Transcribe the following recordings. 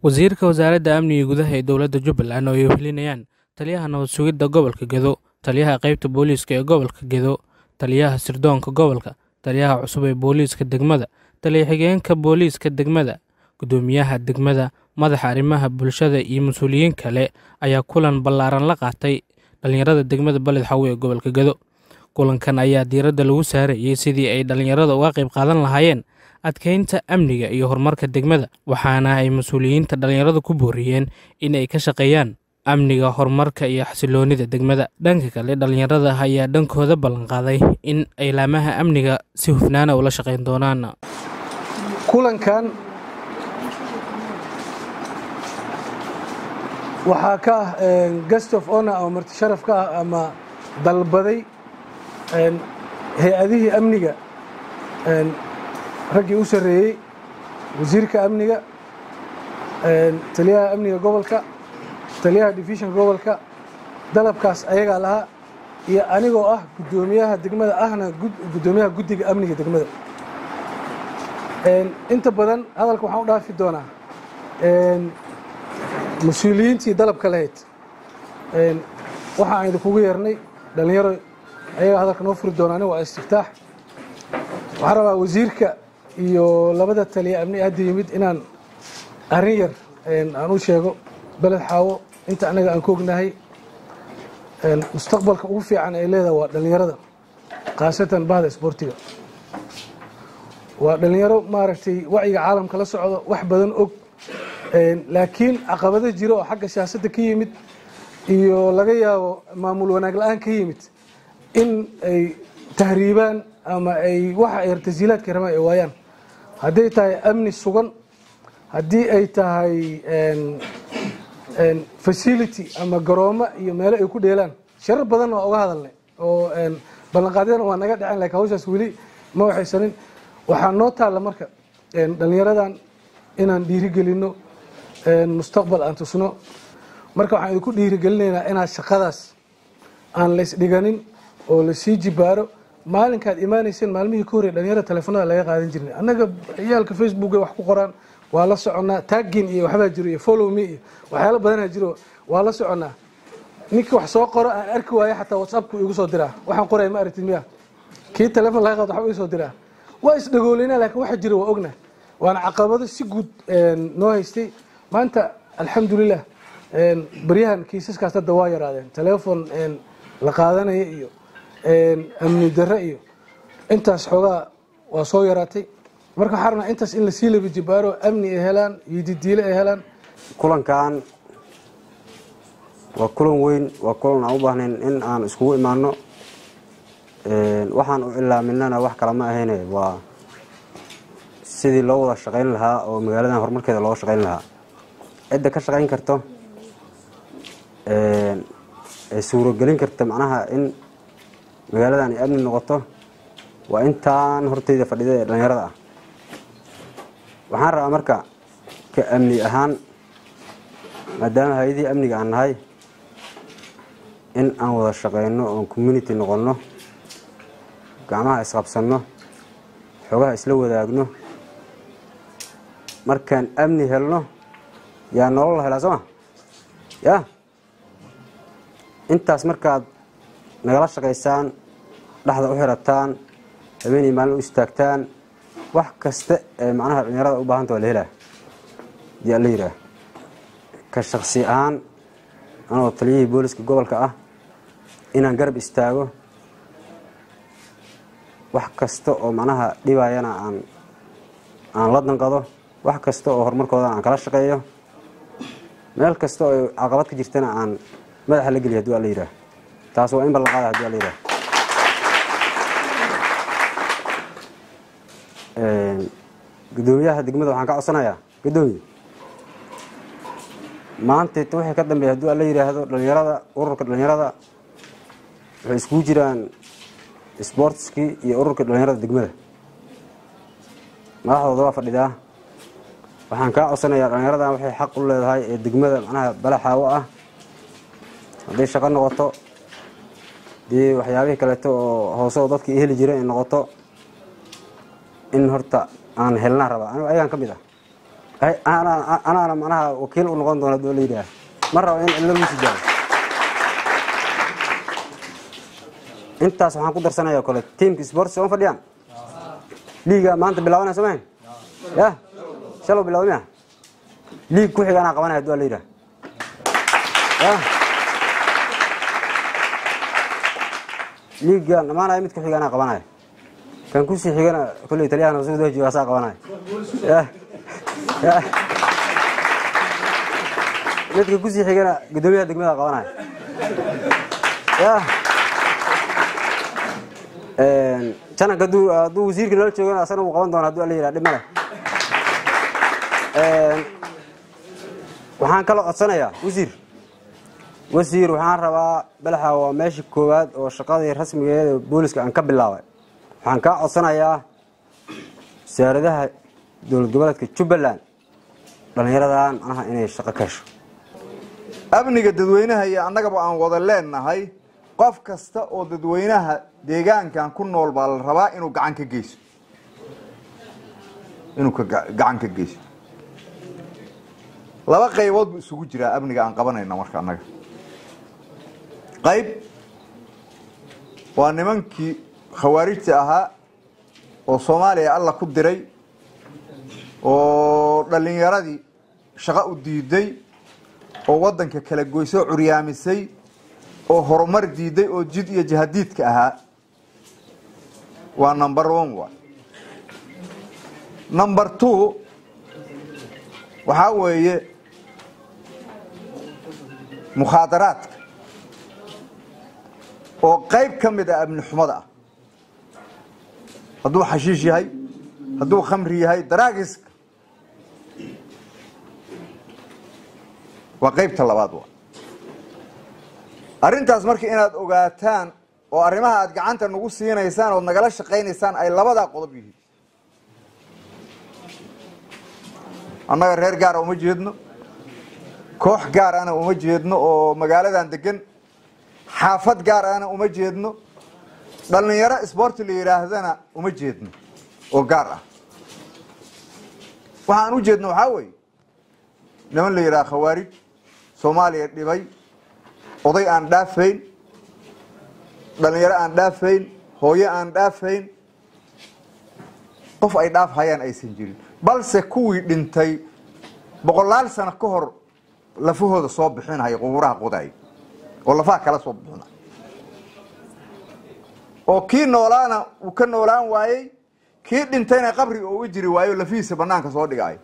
wasiirka wasaaradda amniga gudaha ee dowladda jubbaland oo ay wehelinayaan taliyaha nabad sugidda gobolka gedo taliyaha qaybta booliiska ee gobolka gedo taliyaha sirdoonka gobolka taliyaha cusub ee booliiska degmada taliya xigeenka booliiska degmada guddoomiyaha degmada madaxa arrimaha bulshada iyo mas-uuliyiin kale ayaa kulan ballaaran la qaatay dhallinyarada degmada baled xawe ee gobolka gedo kulankan ayaa diiradda lagu saarayey sidii ay dhallinyarada uga qayb qaadan lahaayeen adkeynta amniga iyo horumarka degmada waxaana ay mas-uuliyiinta dhallinyarada ku booriyeen in ay ka shaqeeyaan amniga horumarka iyo xasiloonida degmada dhanka kale dhallinyarada ayaa dhankooda ballanqaaday in ay laamaha amniga si hufnaana ula shaqeyn doonaan kulankan waxaa ka ah gest of honor ama marti sharaf ka ah ama dalbaday hay-adihii amniga raggii u sarreeyey wasiirka amniga taliyaha amniga gobolka taliyaha divisionka gobolka dalabkaas ayagaa lahaa iyo anigoo ah guddoomiyaha degmada ahna guddoomiyaha guddiga amniga degmada inta badan hadalka waxaan u dhaafi doonaa mas-uuliyiintii dalabka lahayd waxaan idinkugu yeernay dhallinyaro ayagaa hadalka noo furi doonaa aniga waa istiftaax waxaan rabaa wasiirka iyo labada taliya amni hadda yimid inaan arrin yar aan u sheego beled xaawo inta annaga aan ka ognahay mustaqbalka ugu fiican ay leedahay waa dhallinyarada khaasatan bahda isboortiga waa dhallinyaro maaragtay wacyiga caalamka la socdo wax badan og laakiin caqabado jiro oo xagga siyaasadda ka yimid iyo laga yaabo maamul wanaag la-aan ka yimid in ay tahriibaan ama ay waxa ay tasiilaadka rabaan ay waayaan hadday tahay amni sugan haddii ay tahay facility ama garoomo iyo meelo ay ku dheelaan sharar badan waa uga hadalnay oo ballanqaadyadana waa naga dhaceen lakin hawshaas weli ma waxaysanin waxaa noo taalla marka dhallinyaradan inaan dhiirigelinno mustaqbal aan tusno marka waxaan idinku dhiirigelinaynaa inaad shaqadaas aan laysdhiganin oo lasii jibaaro maalinkaad imaanayseen maalmihii ka horey dhalinyarada teleefonada laga qaadan jirnay annaga ciyaalka facebooka wax ku qoraan waa la soconnaa taggin iyo waxbaa jiro iyo follow me iyo waxyaalo badanaa jiro waa la soconnaa ninka wax soo qoro aan arki waayo xataa whatsappku igu soo diraa waxaan qoraya ma aragtid miya kii teleefon laga qaado waxba ii soo diraa waa isdhagoolina laakiin waxa jira waa ogna waana caqabado si guud noo haystay maanta alxamdulilah baryahan kiisaskaas hadda waa yaraadeen teleefon la qaadanaya iyo amni darre iyo intaas xoogaa waa soo yaraatay marka waxaa rabnaa intaas in lasii laba jibaaro amni ay helaan iyo didiile ay helaan kulankan waa kulan weyn waa kulan aan u baahnayn in aan iskugu imaano waxaan u cilaaminana wax kala ma ahayne waa sidii loo wada shaqayn lahaa oo magaaladan horumarkeeda looga shaqayn lahaa cidda ka shaqayn karto ee suurogelin karta macnaha in magaaladan ay amni noqoto waa intaan horteyda fadhida ee dhallinyarada ah waxaan rabaa marka ka amni ahaan maadaama hay-adihii amniga aan nahay in aan wada shaqeyno oon community noqonno gacmaha isqabsanno xoogaha isla wadaagno markaan amni helno yaa nolol la helaa sooma ya intaas markaad nagala shaqaysaan dhexda u xirataan habeenii maalin u istaagtaan wax kasta ee macnaha dhallinyarada u baahanta waa la helaa yaa la yidhaah ka shaksi ahaan anoo taliyihii booliska gobolka ah inaan garab istaago wax kasta oo macnaha dhibayana aan aan la danqado wax kasta oo horumarkoodana aan kala shaqeeyo meel kasta oo caqabad ka jirtana aan madaxa la geliya hadii waa la yidhaah taas waa in ballan qaada hadii waa la yidhaah guddoomiyaha degmada waxaan ka codsanayaa guddoomiye maantayta wixii ka dambeeya haddii waa la yidhaahdo dhallinyarada ururka dhallinyarada waxay iskugu jiraan sportskii iyo ururka dhallinyarada degmada madaxdooda waa fadhidaa waxaan kaa codsanayaa dhallinyaradan waxay xaq u leedahay ee degmada macnaha balaxaawo ah hadday shaqo noqoto dee waxyaabihii kaleeto oo hoose oo dadka heli jireen ay noqoto in horta aan helnaa rabaa anigu ayagaan ka mid ah anaana macnaha wakiil u noqon doona doo la yidhaah ma rabo in cidlo lagu sidaao intaas waxaan ku darsanaya kole tiamka sports sooma fadhiyaan liiga maanta bilaabanaya somahan ya shalow bilawda miya liig ku xiga anaa qabanaya dua la yidhaah ya liiga dhamaanaya mid ku xiga anaa qabanaya kan kusii xigana kolley taliyahana suu doo jooga asaa qabanaya ya ya midka kusii xigana guddoomiyaha degmada qabanaya ya jananka hadduu hadduu wasiirka nala joogana asana wuu qaban doona haduu ala yidhaha dhib male waxaan kaloo codsanayaa wasiir wasiir waxaan rabaa balaxa waa meesha koowaad oo shaqadii rasmigeeda booliska aan ka bilaabay waxaan kaa codsanayaa wasaaradaha dowlad goboleedka jubbaland dhallinyaradan manaha inay shaqo ka hesho amniga dadweynaha iyo annagaba aan wada leenahay qof kasta oo dadweynaha deegaankan ku nool baa la rabaa inuu gacan ka geyso inuu ka gacan ka geyso laba qaybood buu isugu jiraa amniga aan qabanayna marka annaga qayb waa nimankii khawaarijta ahaa oo soomaaliya alla ku diray oo dhallinyaradii shaqo u diiday oo waddanka kala goysoo curyaamisay oo horumar diiday oo jid iyo jihadiidka ahaa waa number one wa number two waxaa weeye mukhaadaraadka oo qayb ka mid ah amni xumada ah hadduu xashiish yahay hadduu khamri yahay daraagiska waa qaybta labaad wa arrintaas marka inaad ogaataan oo arrimaha aad gacanta nagu siinaysaan ood nagala shaqaynaysaan ay labadaa qodob yihiin annaga reer gaara uma jeedno koox gaar ana uma jeedno oo magaaladan degan xaafad gaar ana uma jeedno dhallinyaro isboorti la yidhaahdana uma jeedno oo gaar ah waxaan u jeedno waxaa weeye niman la yidhaha khawaarij soomaaliya dhibay oday aan dhaafayn dhallinyaro aan dhaafayn hooyo aan dhaafayn qof ay dhaaf hayaan aysan jirin balse kuwii dhintay boqolaal sano ka hor lafahooda soo bixinaya qubuuraha qodaaya oo lafaha kala soo bixinaya oo kii noolaana uu ka noolaan waayey kii dhintayna qabriga uu u jiri waayo lafihiisa banaanka soo dhigaayo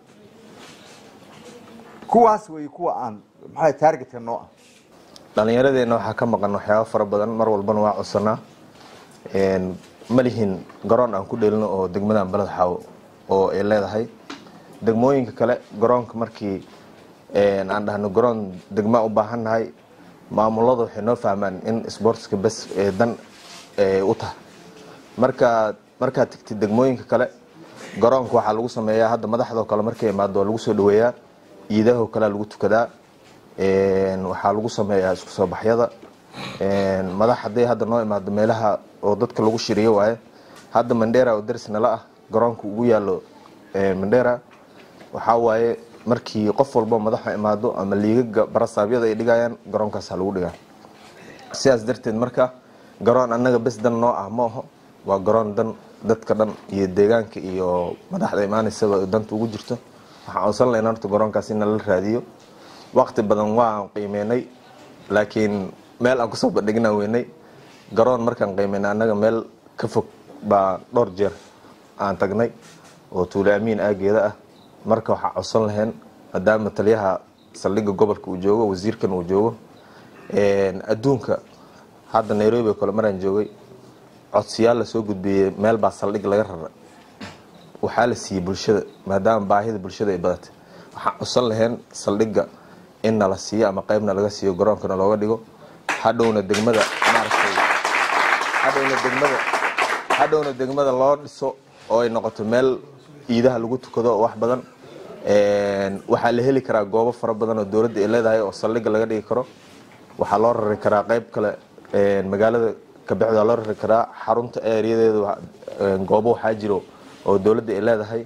kuwaas wey kuwa aan maxaa taargetka noo ah dhallinyaradeenna waxaa ka maqan waxyaaba fara badan mar walbana waa codsanaa ma lihin garoon aan ku dheelino oo degmadan baled xaawo oo ay leedahay degmooyinka kale garoonka markii aan dhahno garoon degmaa u baahannahay maamulada waxay noo fahmaan in sportska bes ee dan u tahay marka markaad tegtid degmooyinka kale garoonka waxaa lagu sameeyaa hadda madaxdoo kale markay imaado waa lagu soo dhaweeyaa ciidahoo kalea lagu tukadaa waxaa lagu sameeyaa isku soo baxyada madax hadday hadda noo imaado meelaha oo dadka lagu shiriyo waaye hadda mandera oo daris nala ah garoonka ugu yaalo mandera waxaa waaye markii qof walbo madaxa imaado ama liigaga barasaabyada ay dhigayaan garoonkaasa lagu dhigaa sidaas darteed marka garoon annaga bes dan noo ah ma aho waa garoon dan dadka dhan iyo deegaanka iyo madaxda imaanaysaba danta ugu jirto waxaan codsan lahayn horta garoonkaas in nala raadiyo waqti badan waan qiimeynay laakiin meel aan kusoo bandhignaan weynay garoon markaan qiimeynay annaga meel ka fog baa dhowr jeer aan tagnay oo tuule amiin aageeda ah marka waxaa codsan lahayn maadaama taliyaha saldhigga gobolka uu joogo wasiirkan uu joogo adduunka hadda nairobi oo kale maraan joogay codsiyaal lasoo gudbiyey meel baa saldhig laga rara waxaa la siiyey bulshada maadaama baahida bulshada ay badatay waxaan codsan lahayn saldhigga in nala siiyo ama qeybna laga siiyo garoonkana looga dhigo hadhowna degmada maaragtay hadhowna degmada hadhowna degmada loo dhiso oo ay noqoto meel ciidaha lagu tukado wax badan waxaa la heli karaa goobo fara badan oo dowladda ay leedahay oo saldhigga laga dhigi karo waxaa loo rari karaa qeyb kale magaalada kabexda loo rari karaa xarunta ereyadeeda goobo waxaa jiro oo dowladda ay leedahay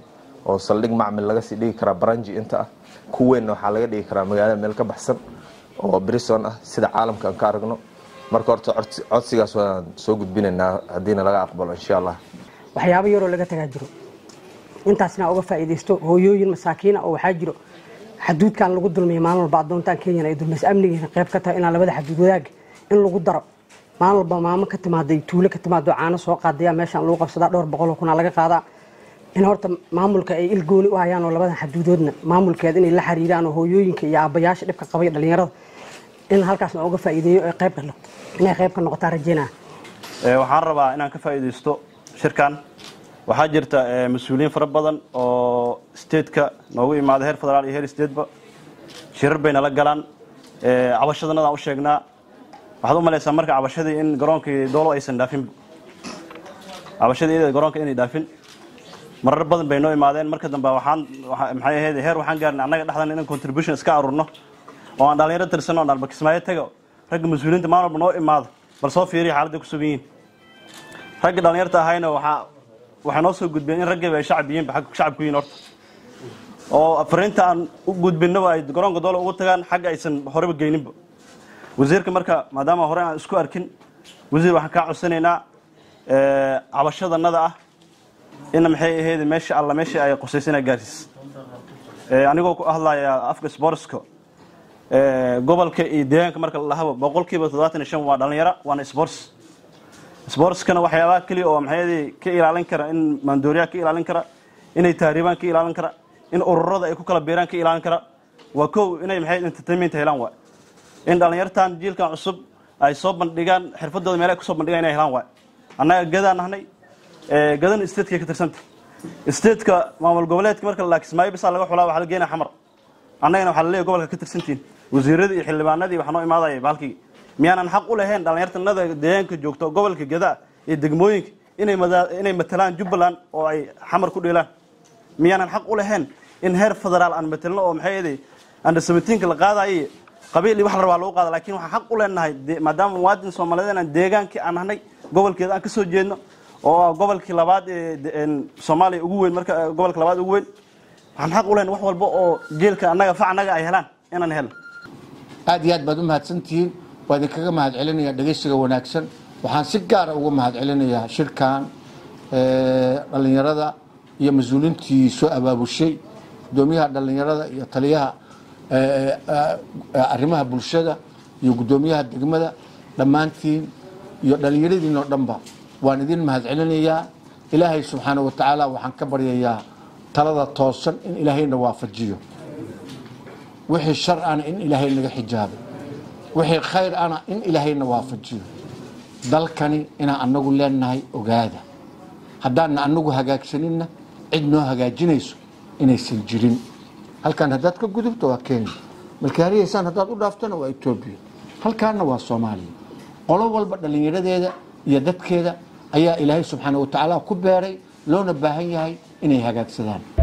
oo saldhig macmil laga sii dhigi karaa baranji inta ah ku weynna waxaa laga dhigi karaa magaalada meel ka baxsan oo brison ah sida caalamka aan ka aragno marka horta codsigaas waan soo gudbinaynaa haddiina laga aqbalo insha allah waxyaabo yaroo laga tagaa jiro intaasna uga faa'iidaysto hooyooyin masaakiina oo waxaa jiro xaduudkan lagu dulmiya maalin walba addoontaan kenyana ay dulmaysa amnigiina qayb ka tahay inaan labada xaduud wadaaga in lagu daro maalin walba maamo ka timaaday tuulo ka timaado caano soo qaadaya meeshaan lagu qabsadaa dhowr boqol oo kunaa laga qaadaa in horta maamulka ay il gooni u hayaan oo labadan xaduudoodna maamulkeeda inay la xiriiraan oo hooyooyinka iyo aabbayaasha dhibka qabaya dhalinyarada in halkaasna uga faa'iideeyo ee qayb ka noqoto inay qayb ka noqotaa rajeynaa waxaan rabaa inaan ka faa'iidaysto shirkan waxaa jirta mas-uuliyiin fara badan oo stateka noogu imaada heer federaal iyo heer stateba shirar bay nala galaan cabashadanadaan u sheegnaa waxaad u malaysaa marka cabashadii in garoonkii doolo aysan dhaafin cabashadii iyada garoonka inay dhaafin marar badan bay noo imaadeen marka dambe waxaan maxay ahayd heer waxaan gaarnay annaga dhexdan inaan contribution iska aruurno oo aan dhalinyaro tirsanno aan alba kismaayo taga ragga mas-uuliyiinta maalin walba noo imaado bal soo fiiriya xaaladda ku sugan yihiin ragga dhalinyarta ahayna waxaa waxay noo soo gudbeen in raggiiba ay shacab yihiinba xagga shacabku yihiin horta oo fariinta aan u gudbinaba ay garoonka doole ugu tagaan xagga aysan horeba geyninba wasiirka marka maadaama hore aan isku arkin wasiir waxaan kaa codsanaynaa cabashadanada ah ina maxay ahayd meesha alla meesha ay qusaysa inaa gaarsiis anigoo ku hadlaya afka sportska gobolka iyo deegaanka marka la lahaba boqolkiiba toddobaatan iyo shan waa dhalinyaro waana sports sportskana waxyaabaha keliya oo maxay ka ilaalin kara in maandooriyaha ka ilaalin kara inay taariibaan ka ilaalin kara in ururada ay ku kala beeraan ka ilaalin kara waa kow inay maxay entertainment helaan waa in dhalinyartan jiilkan cusub ay soo bandhigaan xirfadooda meel ay kusoo bandhigaan inay helaan waa annaga gadaan nahnay gadan stateka ka tirsanta stateka maamul goboleedka marka la kismaayo bisaa laga xulaa waxaa la geenaya xamar annagana waxaa la leeyahy gobolka ka tirsantiin wasiiradii iyo xildhibaanadii waxaa noo imaadaya bahalkii miyaanan xaq u lahayn dhalinyartanada deegaanka joogto gobolka gadaa iyo degmooyinka inay matalaan jubbaland oo ay xamar ku dheelaan miyaanan xaq u lahayn in heer federaal aan matelno oo maxay ahayd under seventeenka la qaadayo qabiil iyo wax la rabaa lagu qaada lakin waxaan xaq u leenahay maadaama muwaadin soomaaliyeed inaan deegaankii aan nahnay gobolkeeda aan ka soo jeedno oo gobolkii labaad ee soomaaliya ugu weyn marka gobolka labaad ugu weyn waxaan xaq u leenahay wax walba oo jeelka annaga fac annaga ay helaan inaan helno aad iyo aad baad u mahadsantihiin waa idinkaga mahad celinaya dhegeysiga wanaagsan waxaan si gaara uga mahad celinayaa shirkan dhalinyarada iyo mas-uuliintii soo abaabushay gudoomiyaha dhalinyarada iyo taliyaha arrimaha bulshada iyo gudoomiyaha degmada dhammaantiin iyo dhalinyaradiin oo dhanba waan idin mahad celinayaa ilaahay subxaana wa tacaala waxaan ka baryayaa talada toosan in ilaahayna waafajiyo wixii shar ana in ilaahay naga xijaabay wixii khayr ana in ilaahayna waafajiyo dalkani inaan anagu leenahay ogaada haddaanna anagu hagaagsaninna cid noo hagaajinayso inaysan jirin halkan haddaad ka gudubto waa kenya malkaariyaysaan haddaad u dhaaftona waa etoobiya halkaanna waa soomaaliya qolo walba dhallinyaradeeda iyo dadkeeda ayaa ilaahay subxaana wa tacaala ku beeray loona baahan yahay inay hagaagsadaan